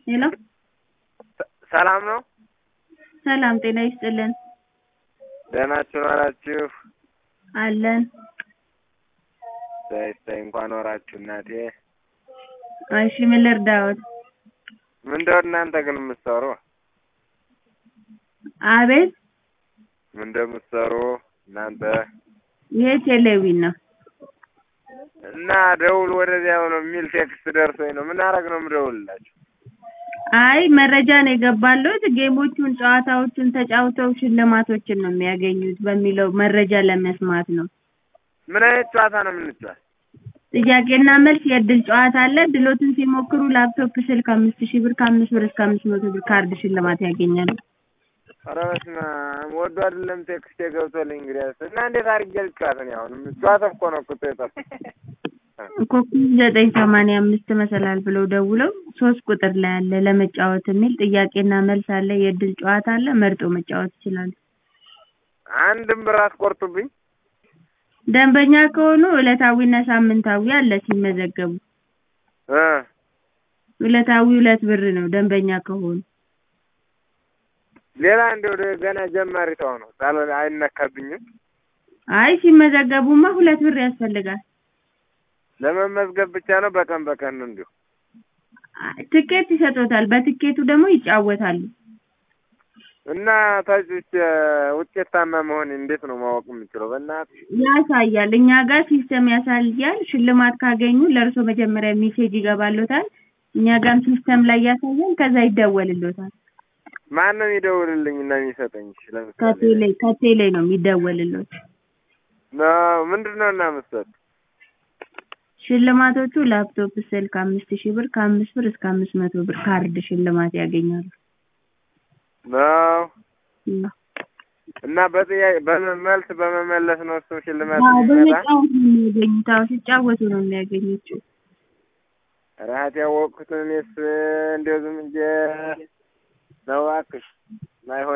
ሄሎ ሰላም ነው? ሰላም ጤና ይስጥልን ደህና ዋላችሁ? አለን እሰይ እሰይ እንኳን ወራችሁ እናቴ። እሺ ምን ልርዳዎት? ምንድነው እናንተ ግን የምትሰሩ? አቤት ምን እንደምትሰሩ እናንተ? ይሄ ቴሌቪዥን ነው እና ደውል ወደዚያው ነው የሚል ቴክስት ደርሶኝ ነው። ምን አረግ ነው የምደውልላችሁ? አይ መረጃ ነው የገባለት ጌሞቹን ጨዋታዎቹን ተጫውተው ሽልማቶችን ነው የሚያገኙት በሚለው መረጃ ለመስማት ነው። ምን አይነት ጨዋታ ነው የምንጫወት? ጥያቄና መልስ የእድል ጨዋታ አለ። እድሎትን ሲሞክሩ ላፕቶፕ ስልክ አምስት ሺህ ብር ከአምስት ብር እስከ አምስት መቶ ብር ካርድ ሽልማት ያገኛሉ። ኧረ በስመ አብ ወዶ አይደለም ቴክስት የገብቶልኝ እንግዲያስ እና እንዴት አድርጌ ልጫወት እኔ አሁን ጨዋታ እኮ ነው እኮ የጠፋኝ። ኮከብ ዘጠኝ ሰማንያ አምስት መሰላል ብለው ደውለው ሶስት ቁጥር ላይ አለ ለመጫወት የሚል ጥያቄና መልስ አለ። የእድል ጨዋታ አለ። መርጦ መጫወት ይችላሉ። አንድም ብር አትቆርጡብኝ? ደንበኛ ከሆኑ ዕለታዊና ሳምንታዊ አለ ሲመዘገቡ። እ ዕለታዊ ሁለት ብር ነው ደንበኛ ከሆኑ። ሌላ እንደው ገና ጀማሪ ሰው ነው ሳልሆን አይነካብኝም? አይ ሲመዘገቡማ ሁለት ብር ያስፈልጋል። ለመመዝገብ ብቻ ነው በቀን በቀን ነው እንዲሁ? ትኬት ይሰጦታል። በትኬቱ ደግሞ ይጫወታሉ። እና ታች ውጤታማ መሆን እንዴት ነው ማወቅ የምችለው? በእናትህ ያሳያል። እኛ ጋር ሲስተም ያሳያል። ሽልማት ካገኙ ለእርሶ መጀመሪያ ሜሴጅ ይገባሎታል። እኛ ጋርም ሲስተም ላይ ያሳያል። ከዛ ይደወልሎታል። ማን ነው የሚደውልልኝ እና የሚሰጠኝ? እሺ ለምሳሌ ከቴሌ ከቴሌ ነው የሚደወልሎት። ነው ምንድን ነው እና የምትሰጥ? ሽልማቶቹ ላፕቶፕ፣ ስልክ አምስት ሺህ ብር ከአምስት ብር እስከ አምስት መቶ ብር ካርድ ሽልማት ያገኛሉ። ነው እና እና በጥያቄ በመልስ በመመለስ ነው እሱ ሽልማት አዎ የሚመጣ? በመጫወት ነው የሚያገኙት። አዎ ሲጫወቱ ነው የሚያገኙት። ራት ያወቅኩትን እኔስ እንደው ዝም ብዬ ነው እባክሽ ማይሆን